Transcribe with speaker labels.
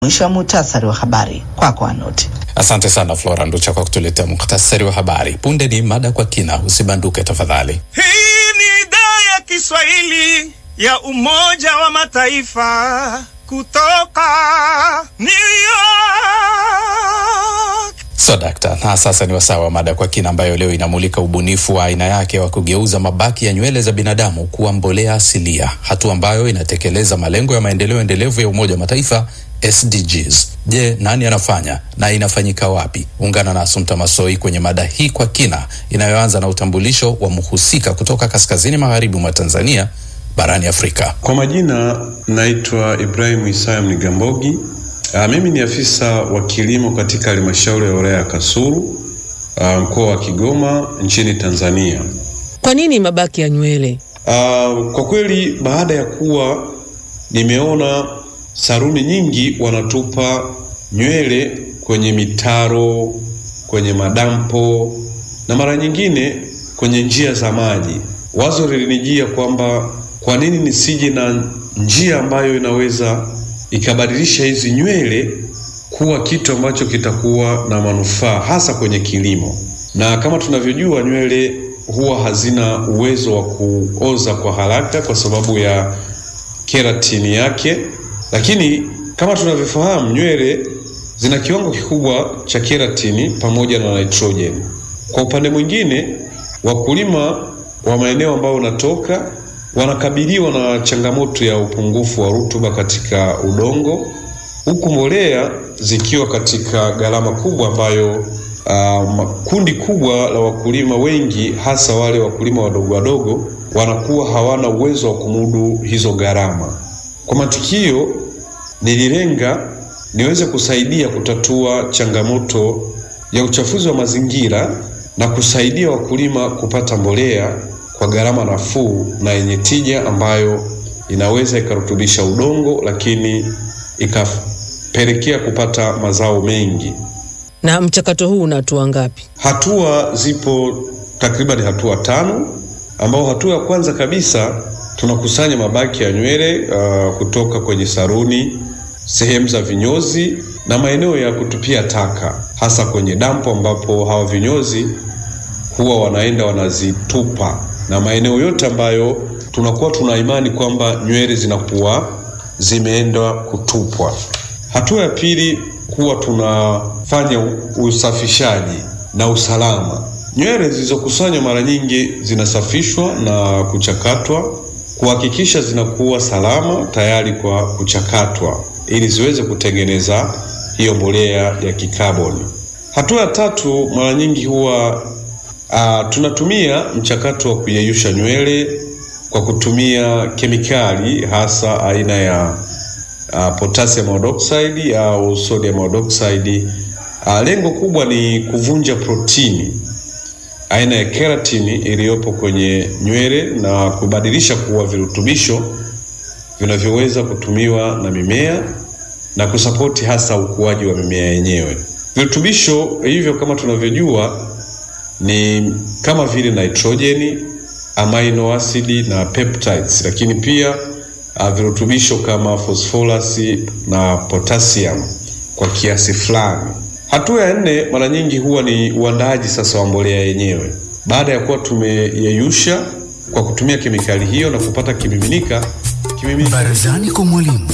Speaker 1: Mwisho wa muhtasari wa habari kwako, Anoti.
Speaker 2: Asante sana Flora Nducha kwa kutuletea muhtasari wa habari. Punde ni mada kwa kina, usibanduke tafadhali.
Speaker 3: Hii ni idhaa ya Kiswahili ya Umoja wa Mataifa kutoka New York.
Speaker 2: So dakta, na sasa ni wasaa wa mada kwa kina ambayo leo inamulika ubunifu wa aina yake wa kugeuza mabaki ya nywele za binadamu kuwa mbolea asilia, hatua ambayo inatekeleza malengo ya maendeleo endelevu ya Umoja wa Mataifa SDGs. Je, nani anafanya na inafanyika wapi? Ungana na Asumta Masoi kwenye mada hii kwa kina inayoanza na utambulisho wa mhusika kutoka kaskazini magharibi mwa Tanzania barani Afrika.
Speaker 4: Kwa majina naitwa Ibrahim Isaya Mnigambogi. Uh, mimi ni afisa wa kilimo katika halmashauri ya wilaya ya Kasulu, uh, mkoa wa Kigoma nchini Tanzania.
Speaker 5: Kwa nini mabaki ya nywele?
Speaker 4: Uh, kwa kweli baada ya kuwa nimeona saruni nyingi wanatupa nywele kwenye mitaro, kwenye madampo na mara nyingine kwenye njia za maji, wazo lilinijia kwamba kwa nini nisije na njia ambayo inaweza ikabadilisha hizi nywele kuwa kitu ambacho kitakuwa na manufaa hasa kwenye kilimo. Na kama tunavyojua nywele huwa hazina uwezo wa kuoza kwa haraka kwa sababu ya keratini yake, lakini kama tunavyofahamu nywele zina kiwango kikubwa cha keratini pamoja na nitrojeni. Kwa upande mwingine, wakulima wa maeneo ambayo unatoka wanakabiliwa na changamoto ya upungufu wa rutuba katika udongo, huku mbolea zikiwa katika gharama kubwa ambayo uh, kundi kubwa la wakulima wengi hasa wale wakulima wadogo wadogo wanakuwa hawana uwezo wa kumudu hizo gharama. Kwa matukio nililenga niweze kusaidia kutatua changamoto ya uchafuzi wa mazingira na kusaidia wakulima kupata mbolea kwa gharama nafuu na yenye tija ambayo inaweza ikarutubisha udongo lakini ikapelekea kupata mazao mengi.
Speaker 5: Na mchakato huu una hatua ngapi?
Speaker 4: Hatua zipo takriban hatua tano, ambao hatua ya kwanza kabisa tunakusanya mabaki ya nywele uh, kutoka kwenye saruni, sehemu za vinyozi na maeneo ya kutupia taka, hasa kwenye dampo ambapo hawa vinyozi huwa wanaenda wanazitupa na maeneo yote ambayo tunakuwa tuna imani kwamba nywele zinakuwa zimeenda kutupwa. Hatua ya pili, huwa tunafanya usafishaji na usalama. Nywele zilizokusanywa mara nyingi zinasafishwa na kuchakatwa kuhakikisha zinakuwa salama tayari kwa kuchakatwa ili ziweze kutengeneza hiyo mbolea ya kikaboni. Hatua ya tatu, mara nyingi huwa Uh, tunatumia mchakato wa kuyeyusha nywele kwa kutumia kemikali hasa aina ya uh, potassium iodide au sodium iodide. Uh, lengo kubwa ni kuvunja protini aina ya keratini iliyopo kwenye nywele na kubadilisha kuwa virutubisho vinavyoweza kutumiwa na mimea na kusapoti hasa ukuaji wa mimea yenyewe. Virutubisho hivyo kama tunavyojua ni kama vile nitrojeni, amino acid na peptides, lakini pia uh, virutubisho kama phosphorus na potassium kwa kiasi fulani. Hatua ya nne mara nyingi huwa ni uandaaji sasa wa mbolea yenyewe. Baada ya kuwa tumeyeyusha kwa kutumia kemikali hiyo na kupata kimiminika, kimiminika
Speaker 6: Barazani kwa mwalimu.